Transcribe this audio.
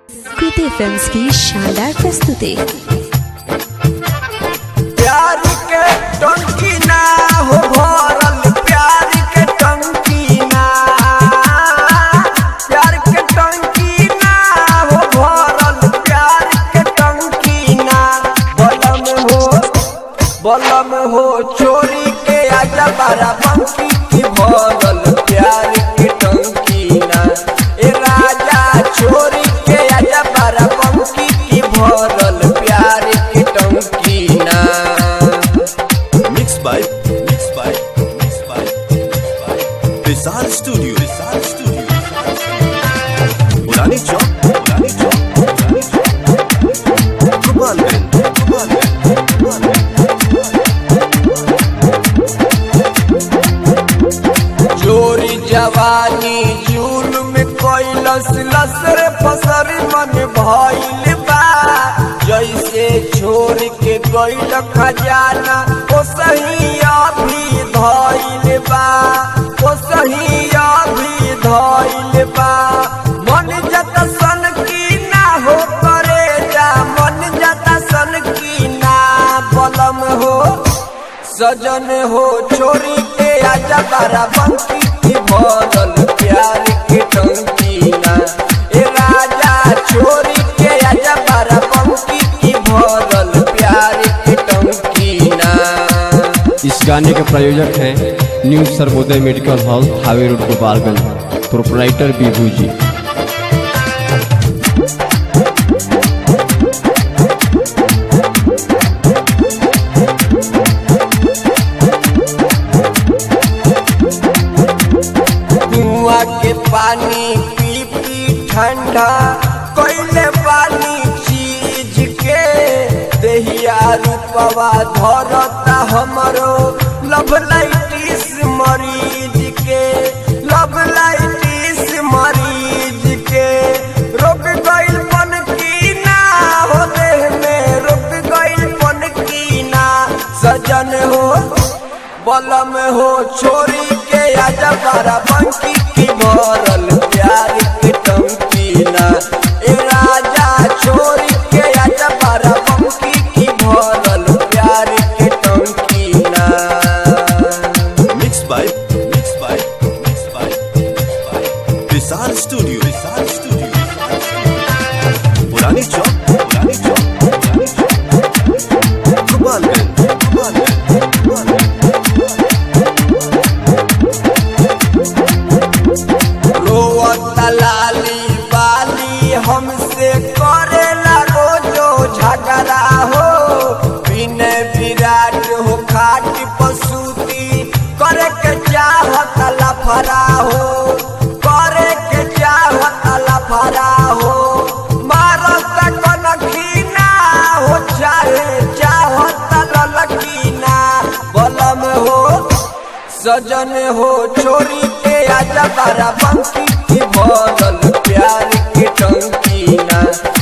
Kriti films की शानदार प्रस्तुति प्यार के टंकी ना हो भरल प्यार के टंकी ना प्यार के टंकी ना हो भरल प्यार के टंकी ना बलम हो बलम हो चोरी के आजा बारा बंकी की भरल प्यार के टंकी ना ए राजा चोरी के आजा बारा बंकी की भरल प्यार के टंकी ना Mixed by Mixed by Mixed by Mixed by Rizal Studio Rizal Studio Purani Chowk Purani Chowk Purani Chowk Gopalganj Gopalganj Gopalganj चोरी जवानी जुल्म कैलस लसर फसर मन भइल बा जैसे छोड़ के गइल खजाना ओ सही अभी धइल बा ओ सही अभी धइल बा मन जत सन की ना हो करे जा मन जत सन की ना बलम हो सजन हो छोरी के आजा बारा बंकी की भरल प्यार के टंकी ना ए राजा छोरी के आजा बारा बंकी की भरल प्यार के टंकी ना इस गाने के प्रायोजक हैं new Sarvodaya medical hall highway road Gopalganj proprietor Bibhu ji कुआ के पानी पी पी ठंडा कोयले पानी चीज के दहिया रूपवा धरता हमरो लव लाइटिस मरीज के लव लाइटिस मरीज के रोक गइल पन की ना हो देह में रुक गइल पन की ना सजन हो बलम हो छोरी के आजा बारा बंकी की भरल प्यार की टंकी ना ए राजा छोरी के आजा बारा बंकी की भरल प्यार की टंकी ना Mixed by Mixed by Mixed by Mixed by Rizal Studio Rizal Studio Purani Chowk Purani Chowk Purani Chowk Gopalganj Gopalganj Gopalganj रोवत लाली बाली हमसे करेला रोजो झगड़ा हो बिने विराट हो खाट पसूती करे के चाहत लफरा हो करे के चाहत लफरा हो मारत कनखीना हो चाहे चाहत ललकीना बलम हो सजन हो छोरी के आजा बारा बंकी की भरल प्यार की टंकी ना